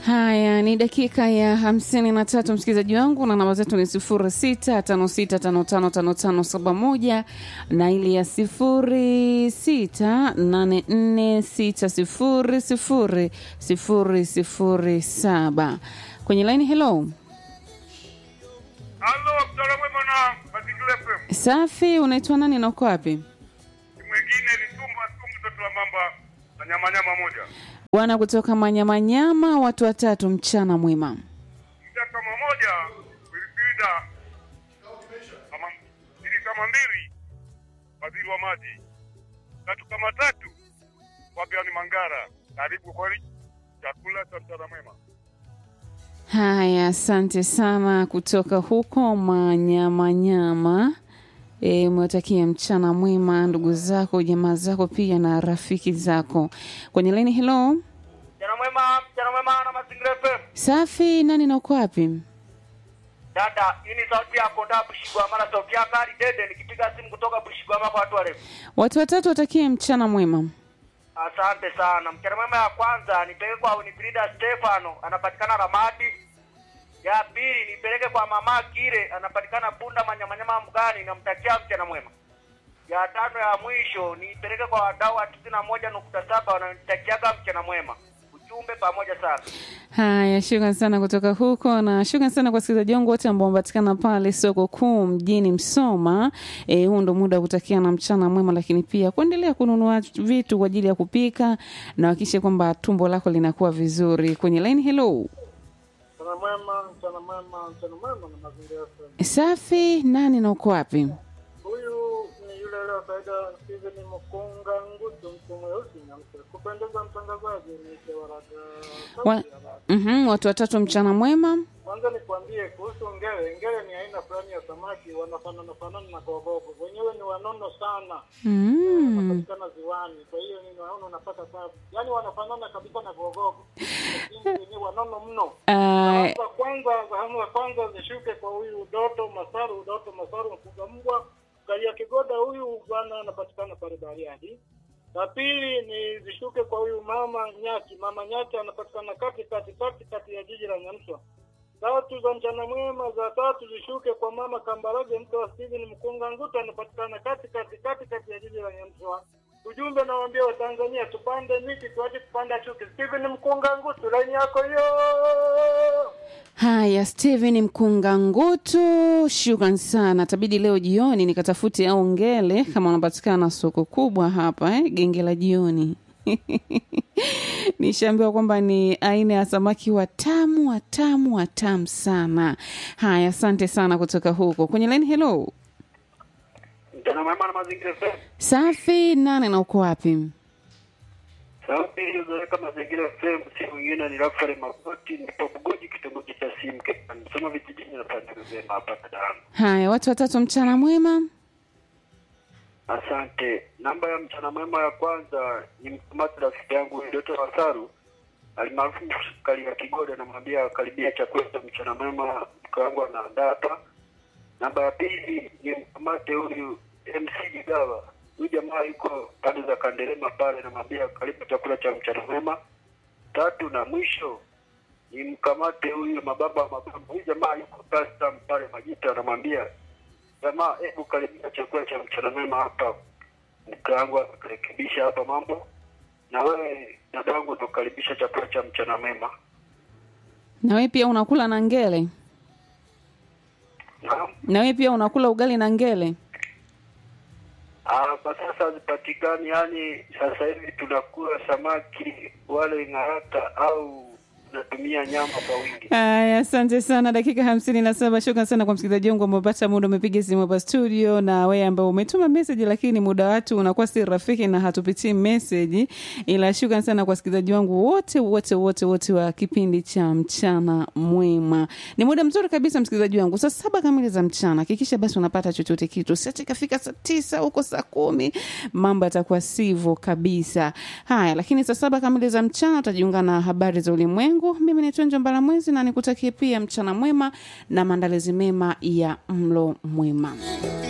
Haya, ni dakika ya hamsini na tatu msikilizaji wangu, na namba zetu ni sifuri sita tano sita tano tano tano tano saba moja na ili ya sifuri sita nane nne sita sifuri sifuri sifuri sifuri saba kwenye laini. Hello, Halo, mtala mwema na Mazingira FM. safi. Unaitwa nani na uko wapi? Mwingine ni Tumba Tumba mtoto wa mamba na nyama nyama moja. Bwana kutoka Manyamanyama, watu watatu, mchana mwema. Mja kama moja, Wilfrida kama mbili kama mbili, waziri wa maji. Tatu kama tatu, Fabian Mangara. Karibu kwa chakula cha mchana mwema. Haya, asante sana kutoka huko Manyamanyama. E, umewatakia mchana mwema ndugu zako, jamaa zako, pia na rafiki zako kwenye laini. Hello, Mchana mwema, mchana mwema na Mazingira FM. safi. Nani na uko wapi? Dada, hii ni sauti yako nda Bushigwama na sauti yako Ali Dede nikipiga simu kutoka Bushigwama kwa watu warefu. Watu watatu watakie mchana mwema. Asante sana. Mchana mwema ya kwanza nipeleke kwa Winifrida Stefano anapatikana Ramadi. Ya pili nipeleke kwa mama Kire anapatikana Punda Manyamanyama Mgani namtakia mchana mwema. Ya tano ya mwisho nipeleke kwa wadau wa tisini na moja nukta saba wananitakiaga mchana mwema. Ujumbe pamoja sana. Haya, shukran sana kutoka huko, na shukran sana kwa wasikilizaji wangu wote ambao wamepatikana pale soko kuu mjini Msoma. E, huu ndo muda wa kutakia na mchana mwema, lakini pia kuendelea kununua vitu kwa ajili ya kupika na hakikisha kwamba tumbo lako linakuwa vizuri. Kwenye line, hello, Mchana mwema, mchana mwema, mchana mwema na mazingira FM. safi. Nani na uko wapi? Huyu ni yule leo kaida Steven Mkunga Ngutu, mtu mweusi nyamse. Kupendeza mtangazaji ni Chewaraga. Wa, mhm, watu watatu, mchana mwema. Kwanza nikwambie kuhusu ngele. Ngele ni aina fulani ya samaki wanafanana fanana na kogogo. Wenyewe ni wanono sana. Mm. Wanapatikana ziwani. Kwa hiyo ni naona unapata tabu. Yaani wanafanana kabisa na kogogo. Lakini wenyewe wanono mno. Uh, Sasa kwanza zahamu ya kwanza zishuke kwa huyu Doto Masaru, Doto Masaru mfuga mbwa Kalia Kigoda, huyu bwana anapatikana pale Bariadi. La pili ni zishuke kwa huyu mama Nyati, mama Nyati anapatikana kati kati kati kati ya jiji la Nyamswa. Tatu za mchana mwema, za tatu zishuke kwa mama Kambarage, mke wa Steven Mkunga Nguta, anapatikana kati kati kati kati ya jiji la Nyamswa. Ujumbe nawaambia Watanzania, tupande miti tuache kupanda chuki. Steven Mkunga Ngutu, laini yako hiyo. Haya, Steven Mkunga Ngutu, shukran sana. Tabidi leo jioni nikatafute au ngele kama unapatikana soko kubwa hapa eh, genge la jioni nishaambiwa kwamba ni aina ya samaki watamu watamu watamu sana. Haya, asante sana kutoka huko kwenye line. Hello, Mchana mwema na Mazingira FM. safi. Nane na uko wapi? Sauti iliyozoweka mazingira FM si mwingine ni Rafael Magoti, nipo Bugoji, kitongoji cha Simke, Msoma vijijini na pande zema hapa Dar. Haya, watu watatu, mchana mwema. Asante. Namba ya mchana mwema ya kwanza ni mkamati rafiki yangu Doto Wasaru alimaarufu Kalia Kigoda, namwambia karibia chakula cha mchana mwema, mke wangu anaandaa hapa. Namba ya pili ni mkamate huyu MC Jigawa, huyu jamaa yuko pande za Kanderema pale, namwambia karibu chakula cha mchana mwema. Tatu na mwisho ni mkamate huyu mababa wa mababa, huyu jamaa yuko custom pale Majita, namwambia jamaa, hebu karibia chakula cha mchana mwema hapa. Mke wangu akarekebisha hapa mambo, na wewe dada wangu tukaribisha chakula cha mchana mwema. Na wewe pia unakula na ngele? Naam. Na wewe pia unakula ugali na ngele? Ah, kwa sasa hazipatikani, yani sasa hivi tunakula samaki wale ng'arata au tunatumia nyama kwa wingi. Aya, asante sana. Dakika hamsini na saba. Shukran sana kwa msikilizaji wangu ambao umepata muda, umepiga simu hapa studio, na wewe ambao umetuma meseji, lakini muda watu unakuwa si rafiki na hatupitii meseji, ila shukran sana kwa wasikilizaji wangu wote wote wote wote wa kipindi cha mchana mwema. Ni muda mzuri kabisa, msikilizaji wangu, saa saba kamili za mchana. Hakikisha basi unapata chochote kitu, siache kafika saa tisa huko saa kumi, mambo yatakuwa sivyo kabisa. Haya, lakini saa saba kamili za mchana utajiunga na habari za ulimwengu. Mimi ni Tonjo Mbalamwezi na nikutakie pia mchana mwema na maandalizi mema ya mlo mwema.